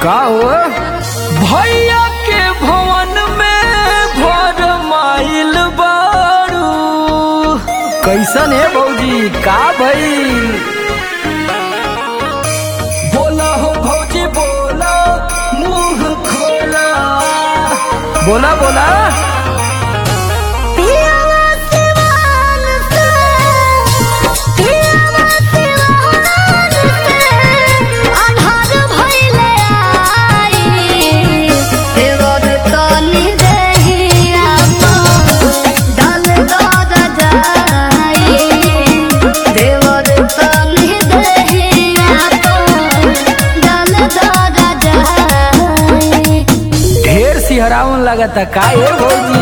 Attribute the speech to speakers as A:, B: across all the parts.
A: का हो
B: भैया के भवन में भर माइल बारू
A: कैसन है भौजी का भइल
B: बोला हो भौजी बोला मुंह खोला
A: बोला बोला
C: पियावा सिवान से पियावा सिवान से अन्हार भइले आई देवर तनी देहिया डल दद जाई देवर तनी देहिया डल दद जाई
A: ढेर सिहरावन लगता का है भौजी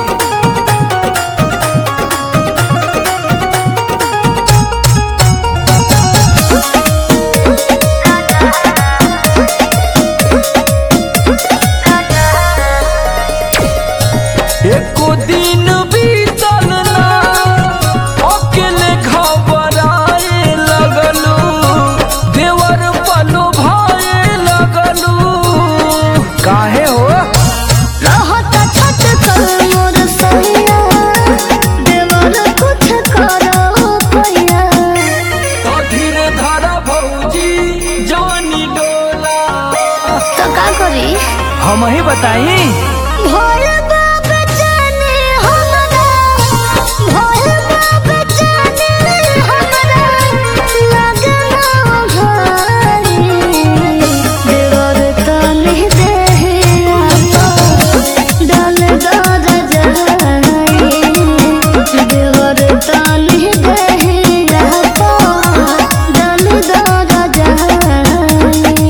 B: एको दिन बीतल ना अकेले घबराए लगलू देवर पलो भाए लगलू
A: काहे हो
C: रहत छत कर मोर सैया देवर कुछ करो पैया
B: तो धीरे धारा भौजी जानी डोला
C: तो का करी
A: हम ही बताई
C: भोर बाप जाने हमरा भोर बाप जाने हमरा लगना भारी देवर तनी देहिया डल दर जाई देवर तनी देहिया डल दर जाई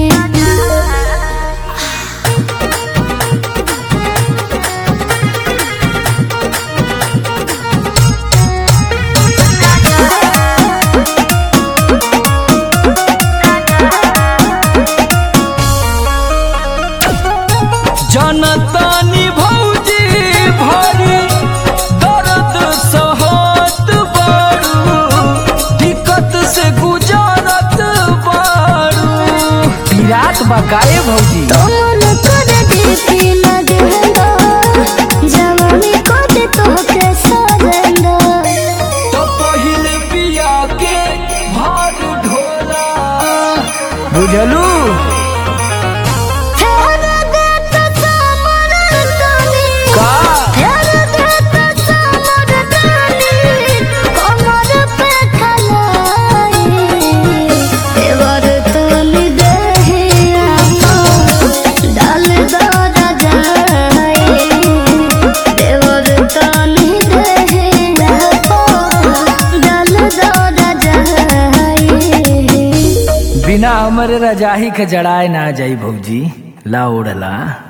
B: जनतानी भौजी भरी दर्द सहत बारू दिक्कत से गुजारत बारू
A: पिरात बकाए भौजी
C: तोमन कर देती लगेंदा जवानी को दे तोहके सरेंदा
B: तो पहिले पिया के भार ढोला
A: बुझलू
C: फेर देत समर तनी
A: का
C: फेर देत समर तनी कमर पे खलाई देवर तनी देहिया डाल दर जाई देवर तनी देहिया डाल दर जाई
A: बिना हमरे रजाही के जड़ाए ना जाई भौजी ला ओढ़ला